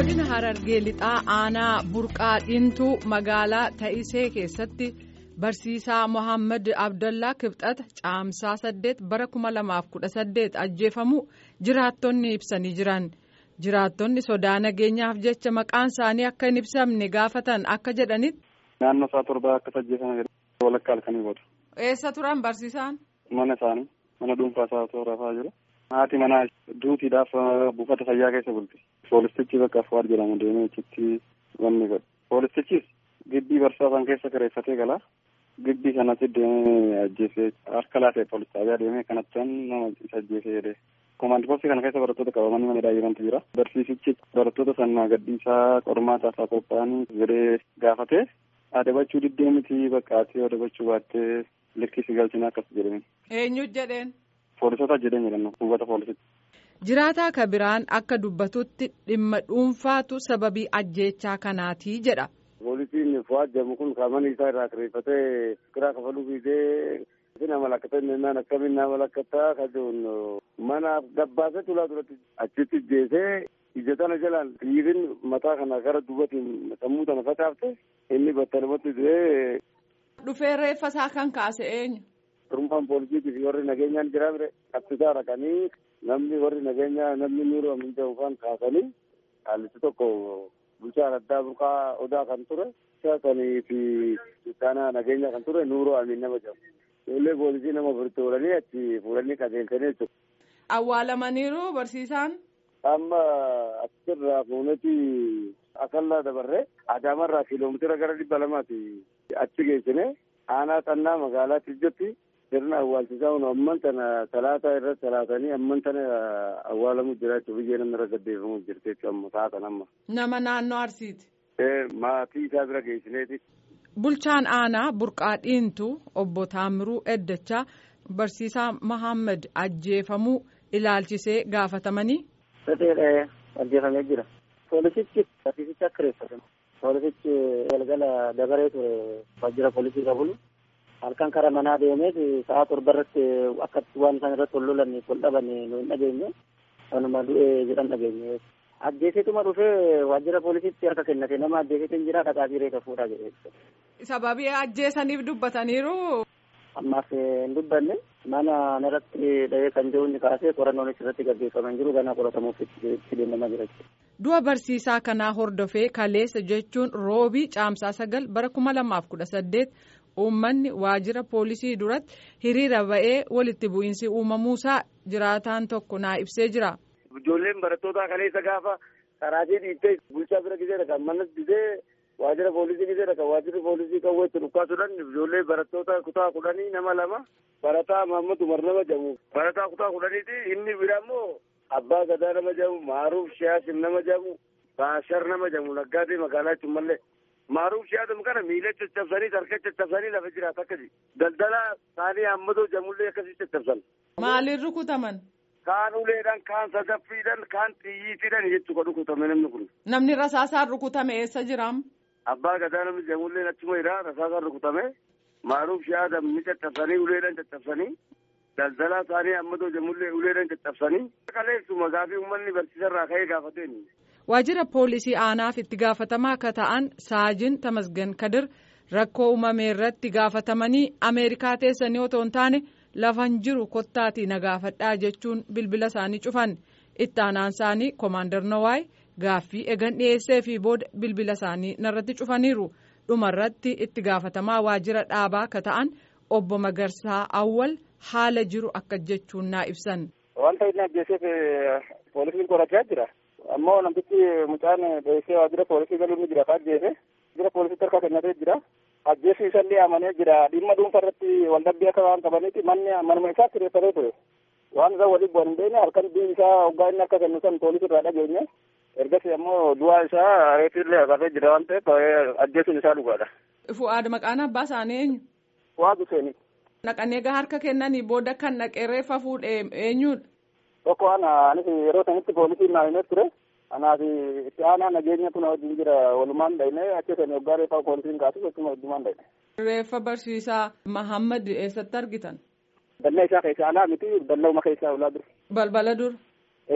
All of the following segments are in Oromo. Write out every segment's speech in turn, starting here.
godina harargee lixaa aanaa burqaa dhiintuu magaalaa ta'isee keessatti barsiisaa mohaammed abdallaa kibxata caamsaa saddeet bara kuma lamaaf kudha saddeet ajjeefamu jiraattonni ibsanii jiran jiraattonni sodaa nageenyaaf jecha maqaan isaanii akka hin ibsamne gaafatan akka jedhanitti. naannoo isaa torbaa akkas ajjeefame walakkaa halkanii booda. eessa turan barsiisaan. mana isaanii mana dhuunfaa isaa osoo rafaa jiru. haati manaa duutiidhaaf buufata fayyaa keessa bulti. poolistichi bakka Fuwaad jedhamu deemee achitti wanni godhe. poolistichis gibbii barsiisaa keessa kireeffatee galaa. gibbii kanatti deemee ajjeesee harka laafee poolis xaabiyaa deemee kanatti nama isa ajjeesee jedhee. Komaandi poostii kana keessa barattoota qabamanii mana daa'immantu jira. Barsiisichi barattoota sanaa gadhiisaa qormaata isaa qophaa'anii jedhee gaafatee adabachuu diddee miti bakka ati adabachuu baattee likkisi galchina akkas jedhame. Eenyu jedheen. Poolisoota jedheen jedhan buufata poolisitti. Jiraataa kabiraan akka dubbatutti dhimma dhuunfaatu sababii ajjeechaa kanaati jedha. Poolisiin Fuwaad jedhamu kun qaamani isaa irraa kireeffatee kiraa kafaluu fiidee nama lakkata innaan akkamiin nama lakkataa kajuun mana gabbaasee tulaa duratti achitti jeesee ija tana jalaan dhiirin mataa kana gara duubatiin sammuu tana facaafte inni battalumatti du'ee. Dhufee reeffa isaa kan kaase eenyu? Rummaan poolisiitii fi warri nageenyaan jira bire qabsiisaa dhaqanii namni warri nageenyaa namni nuuroo amin jedhamu faan kaasanii haallichi tokko bulchaa addaa burqaa odaa kan ture sanii fi ittaanaa nageenya kan ture nuuroo amin nama jedhamu. Ijoollee poolisii nama furtuu godhanii achi fuudhanii qajeelchanii jechuudha. Awwaalamaniiru barsiisaan. Amma achirraa fuuneti akallaa dabarree Adaamarraa kiiloomitira gara dhibba lamaati achi geessine aanaa xannaa magaalaa Tijjotti sirna awwaalchisaa kun amman tana talaataa irratti talaatanii amman tana awwaalamu jira jechuudha biyyee namni irra gaddeeffamu jirti jechuudha amma taatan amma. Nama naannoo Arsiiti. Maatii isaa bira geessineeti. Bulchaan aanaa burqaa dhiintu obbo Taamiruu Eddachaa barsiisaa Mahammad ajjeefamuu ilaalchisee gaafatamanii. Safeedha ajjeefamee jira. Poolisichi barsiisicha kireeffatan. Poolisichi galgala dabaree ture waajjira poolisii qabulu. Halkan kara manaa deemeet sa'a torba irratti akka waan isaan irratti ol lolan ol dhaban nu hin dhageenye. Kanuma du'ee jedhan dhageenye. Ajjeesituma dhufee waajjira poolisiitti harka kennate nama ajjeesitu hin jira dhaqaa reeta fuudhaa jedhee. Sababii ajjeesaniif dubbataniiru. Ammaaf hin dubbanne mana irratti dhahee kan jiru inni kaasee qorannoonis irratti gaggeeffaman jiru ganaa qoratamuuf itti deemamaa jira. Du'a barsiisaa kanaa hordofee kaleessa jechuun roobii caamsaa sagal bara kuma lamaaf kudha saddeet uummanni waajjira poolisii duratti hiriira ba'ee walitti bu'iinsi uumamuusaa jiraataan tokko naa ibsee jira. Ijoolleen barattootaa kaleessa gaafa karaatii dhiittee bulchaa bira gisee dhaqan manas gisee waajjira poolisii gisee dhaqan waajjirri poolisii qawwee itti dhukkaasuudhaan ijoollee barattoota kutaa kudhanii nama lama barataa Mahammad Umar nama jedhamu barataa kutaa kudhaniiti inni bira immoo abbaa gadaa nama jedhamu maaruuf shiyaasim nama jedhamu baashar nama jedhamu naggaatee magaalaa jechuun mallee maaruuf shiyaasim kana miila caccabsanii harka caccabsanii lafa jiraata akkasi daldala isaanii hammatoo jedhamullee akkasii caccabsan. Maaliin rukutaman? Kaan uleedhaan kaan sadaffiidhaan kaan xiyyiitiidhaan jechuudha rukutame namni kun. Namni rasaasaan rukutame eessa jiraam? Abbaa gadaa namni jedhamullee achuma jira rasaasaan rukutame maaruuf shiyaasim ni caccabsanii uleedhaan caccabsanii. daldalaa isaanii ammatoo jedhamullee uleedhaan caccabsanii kaleessuma gaafii uummanni barsiisarraa ka'ee gaafateen. Waajjira poolisii aanaaf itti gaafatamaa akka ta'an saajin Tamasgan Kadir rakkoo uumame irratti gaafatamanii Ameerikaa teessanii otoo hin taane lafan jiru kottaatii na gaafadhaa jechuun bilbila isaanii cufan itti aanaan isaanii Komaander Nawaay gaaffii eegan dhiyeessee fi booda bilbila isaanii narratti cufaniiru dhumarratti itti gaafatamaa waajjira dhaabaa akka ta'an obbo Magarsaa Awwal. haala jiru akka jechuun naa ibsan. Wanta inni ajjeeseef poolisiin qorachaa jira. Ammoo namtichi mucaan dheessee waajjira poolisii galuun ni jira. Ajjeese waajjira poolisiitti harka kennatee jira. Ajjeessi isallee amanee jira. Dhimma dhuunfaa irratti waldhabbii akka waan qabaniiti manni manuma isaa kireeffatee ture. Waan isaa waliin bu'an hin beekne halkan bii isaa hoggaa inni akka kennu san poolisii irraa dhageenye. Ergasii ammoo du'aa isaa reetillee haqatee jira waan ta'eef ajjeesuun isaa dhugaadha. Fu'aad maqaan abbaa isaanii eenyu? Fu'aad Husseeni. Naqannee egaa harka kennanii booda kan naqee reeffa fuudhee eenyudha? Tokko ana anis yeroo sanitti poolisiin naa himee ture. Kanaaf itti aanaa nageenya kun wajjin jira walumaan dhayne achi sani waggaa reeffa poolisiin kaasu akkuma wajjumaan dhayne. Reeffa barsiisaa Mahammad eessatti argitan? Dallaa isaa keessaa alaa miti dallaa uma keessaa ulaa dur. Balbala dur. Ee.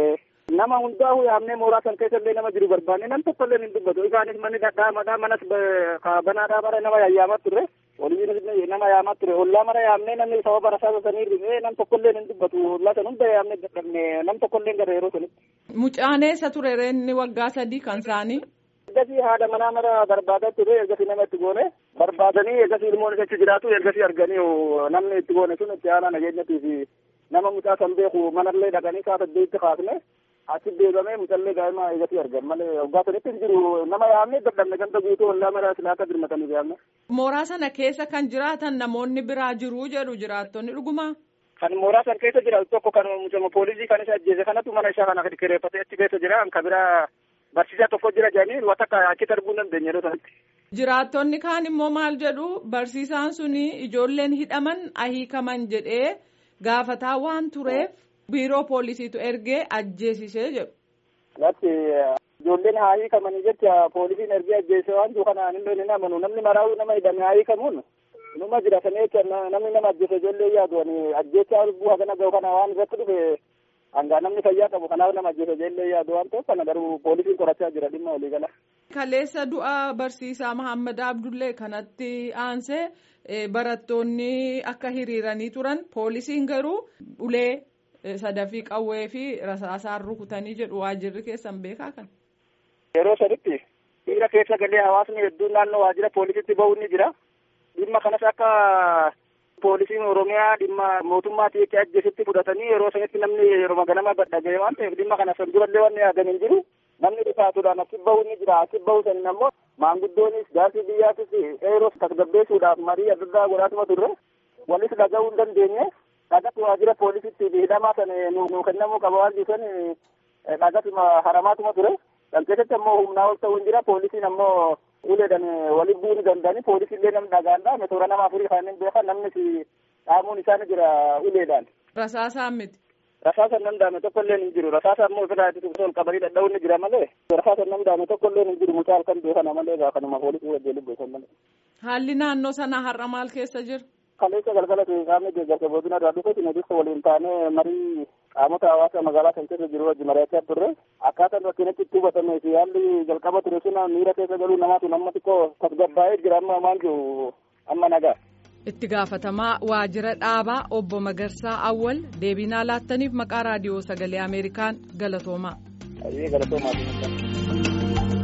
nama hundaa'u yaamnee mooraa san keessa illee nama jiru barbaanne nam tokko illee hin dubbatu isaanis manni dhadhaamadhaa manas banaadhaa bara nama yayyaamaa turre waliin nama yaamaa ture ollaa mara yaamnee namni sababa rasaasa sanii ribee nam tokko illee hin dubbatu ollaa san hunda yaamnee dadhabne nam tokko illee gara yeroo sanitti. Mucaaneessa ture reenni waggaa sadii kan isaanii. Ergasii haadha manaa mara barbaadaa ture ergasii nama itti goone barbaadanii ergasii ilmoon isaatti jiraatu ergasii arganii namni itti goone sun itti aanaa nageenyatii fi nama mucaa san beeku manallee dhaqanii saa saddeetti kaasne achi deegamee mucallee daa'ima eegatii argan malee waggaa sanitti hin jiru nama yaamne dadhabne ganda guutuu ollaa mara silaaka birmatanii yaamne. Mooraa sana keessa kan jiraatan namoonni biraa jiru jedhu jiraattonni dhuguma. Kan mooraa san keessa jiraatu tokko kan mucama poolisii kan isa ajjeese kanatu mana isaa kana kireeffatee achi keessa jira kan biraa barsiisaa tokko jira jedhanii waan akka achi darbuu hin dandeenye yeroo sanatti. Jiraattonni kaan immoo maal jedhu barsiisaan suni ijoolleen hidhaman ahiikaman jedhee gaafataa waan tureef biiroo poolisiitu ergee ajjeesisee jedhu. Latti ijoolleen haa hiikamanii jecha poolisiin ergee ajjeese waan jiru kanaan illee ni amanu namni maraa'uu nama hidhame haa hiikamuun numa jira sana jecha namni nama ajjeese ijoollee yaadu ani ajjechaa lubbuu hagana gahu kana waan irratti dhufe hangaa namni fayyaa qabu kanaaf nama ajjeese ijoollee yaadu waan ta'eef kana garuu poolisiin qorachaa jira dhimma walii gala. Kaleessa du'a barsiisaa Mahammad Abdullee kanatti aansee barattoonni akka hiriiranii turan poolisiin garuu ulee sadafii qawwee fi rasaasaan rukutanii jedhu waajirri keessan beekaa kan. Yeroo sanitti dhiira keessa galee hawaasni hedduun naannoo waajjira poolisiitti bahuun ni jira. Dhimma kanas akka poolisiin Oromiyaa dhimma mootummaatii itti ajjeesitti fudhatanii yeroo sanitti namni yeroo ganama badhagee waan ta'eef dhimma kana san durallee wanni yaadan hin jiru. Namni dhifaatuudhaan achi bahuun ni jira. Achi bahu sanin ammoo maanguddoonis gaasii biyyaatis eeroo tasgabbeessuudhaaf marii adda addaa godhaatuma turre walis dhaga'uu hin dandeenye. dhagatti waajjira poolisiitti hidhamaa sana nuu kennamuu qaba waan jirusan dhagatti haramaatuma ture kan keessatti ammoo humnaa ol ta'uu hin jira poolisiin ammoo uleedhaan waliin bu'uu ni danda'ani poolisiillee namni dhagaadha metoora nama afurii kanneen beeka namnis dhaamuun isaan jira uleedhaan. Rasaasaan miti. Rasaasa nan daame tokko illee hin jiru rasaasa ammoo ofirraa itti ol qabanii dhadha'uun ni jira malee rasaasa nan daame tokko illee hin jiru mucaa halkan beekana malee gaafanuma poolisii wajjin lubbeessan malee. Haalli naannoo sanaa har'a maal keessa jira? kaleessa galgala qaamni deeggarsa boodina irraa dhufe sinadiisa waliin taanee marii qaamota hawaasa magaalaa kan keessa jiru wajji mari'achaa turre akkaataan rakkinatti itti hubatamee fi haalli jalqaba ture sun miira keessa galuu namaatu nama xiqqoo tasgabbaa'ee jira amma maal jiru amma nagaa. Itti gaafatamaa waajjira dhaabaa obbo Magarsaa Awwal deebinaa laattaniif maqaa raadiyoo sagalee Ameerikaan galatoomaa. Galatoomaa.